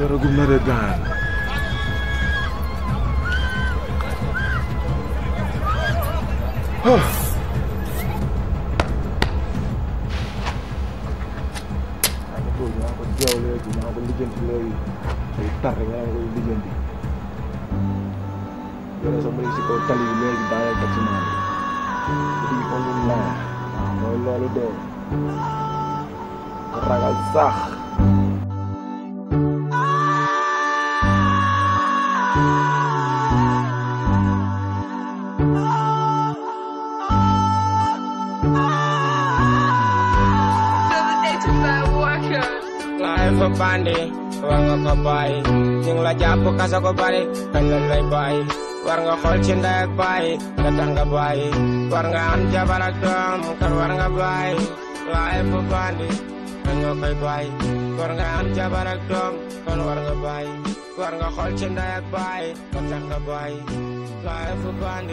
taragum na de gaan maa ko bëgg maa ko jeew léegi maa ko lijjanti léegi day tar rek maa koy lijjanti yore sa mbéy si kaw tali bi léegi daaneel ko ci maa bi di ko lu naa waaw mooy loolu de ragal sax laay fa bandi war nga ko bàyyi ñu ngi la jàpp kasa ko bari kañ lañ lay bàyyi war nga xool ci ndey ak bàyyi nga tax nga bàyyi war nga am jabar ak doom kan war nga bàyyi laay fa bandi kañ nga koy bàyyi war nga am jabar ak doom kan war nga bàyyi war nga xool ci ndey ak bàyyi nga tax nga bàyyi laay fa bandi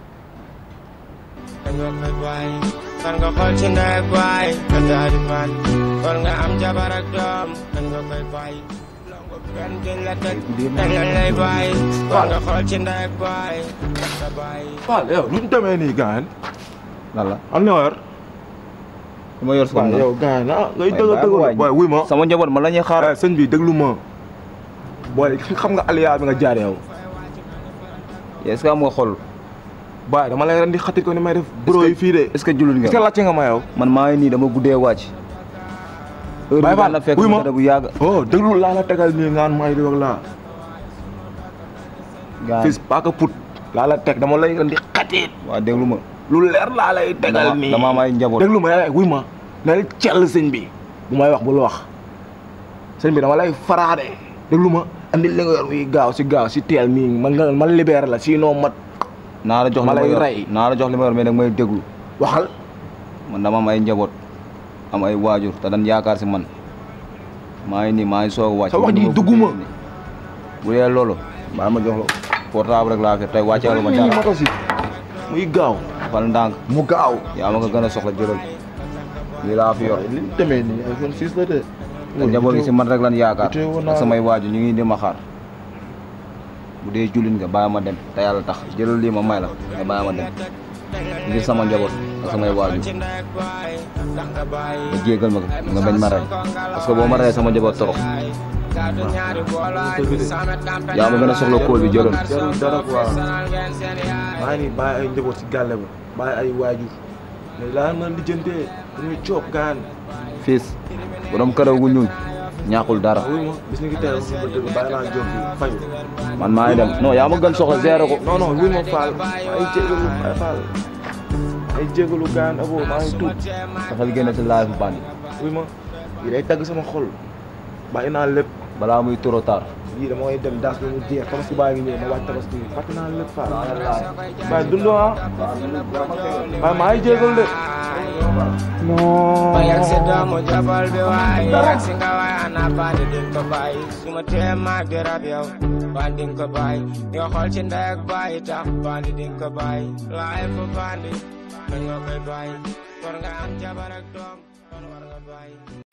kañ nga koy bàyyi war nga xool ci ndey ak bàyyi nga daal di bàyyi war nga am jabar ak doom kañ nga koy bàyyi longu benn duñ la tëj kañ lañ lay bàyyi war nga xool ci ndey ak bàyyi nga sa bàyyi Fall yow lu ñu demee nii gaan lan la am na war li ma yor waaw sama yow gaan ah ngay Waaye dëgg bàyyi dëgg ma waay. waaye wuy ma sama njaboot man la ñuy xaar eh sëñ bi déglu ma booy xam nga aliya bi nga jaar yow est-ce que am nga xol baay dama lay ren di xatit ko ni may def bro yi fii de est-ce que jullit est-ce que nga laajte nga ma yow man maa ngi nii dama guddee wàcc heure Baye bi Fall, daan na fekk wuy ma. ma tëdd bu yàgg oh déglu laa la tegal nii ngaan may di wax laa gaa fils paaka put laa la teg dama lay ren di xatit waa déglu ma lu leer laa lay tegal Dama- nii dama am ay njaboot. déglu ma yaay wuy ma na la cell sëñ bi bu may wax bul wax sëñ bi dama lay faraade déglu ma andi li nga yor muy gaaw si gaaw si teel mii man nga man libéré la sinon ma naa la jox li Ma ma lay yor rey. naa la jox li ma yor mais nag may déglu waxal man dama am ay njaboot am ay waajur te dañ yaakaar si man maa ngi nii maa ngi soog a wàcc Sa wax ji dama dugguma. guddee nii. bu dee loolu baa ma jox la portable rek laa fi tey wàcceelu ma mii dara moto si muy gaaw fal ndànk mu gaaw yaa ma ko gën a soxla jëlal lii laa fi yor li mu demee nii iPhone 6 la de te njaboot gi si man rek lan yaakaar itee woon naa ak samay waajur ñu ngi di ma xaar bu dee jullit nga bàyyi ma dem te yàlla tax jëlal lii ma may la nga bàyyi ma dem ngir sama njaboot ak samay waajur ci ndey ak bàyyi tax nga bàyyi nga jéggal ma ko nga bañ ma rey parce que boo ma rey sama njaboot torox gàddu ñaari boolaay samet campagne yaa ma gën a soxla kóol bi jëlal jarul dara quoi sonal ngeen seen yaay maa ngi nii bàyyi ay njaboot si gàlle ba bàyyi ay waajur mais laa mën lijjantee dañuy coob gaan fiis borom karaw gu ñuul ñaaxul dara wuy ma bis ni ki tey wax ba dëgg bàyyi naa job bi fayu man maa ngi dem non yaa ma gën soxla gérer ko non non wuy ma faal ay jégalu ay faal ay jégalu gaan abo maa ngi tuub dafal génne si live bandi wuy ma yi day tagg sama xol bàyyi naa lépp balaa muy trop tard yii dama koy dem daas ba mu jeex tabaski baa ngi ñëw ma wàcc tabaski bi fàtte naa lépp faal waaye dundoo ah waaye maa ngi jégalu de non ba yegg si doomu jabal bi waay yegg si nga waay ana bandi din ko bàyyi su ma tee maa di rab yow bandi din ko bàyyi nga xool ci ndey ak bàyyi tax bandi din ko bàyyi laay fu bandi kañ nga koy bàyyi war nga am jabar ak doom kon war nga bàyyi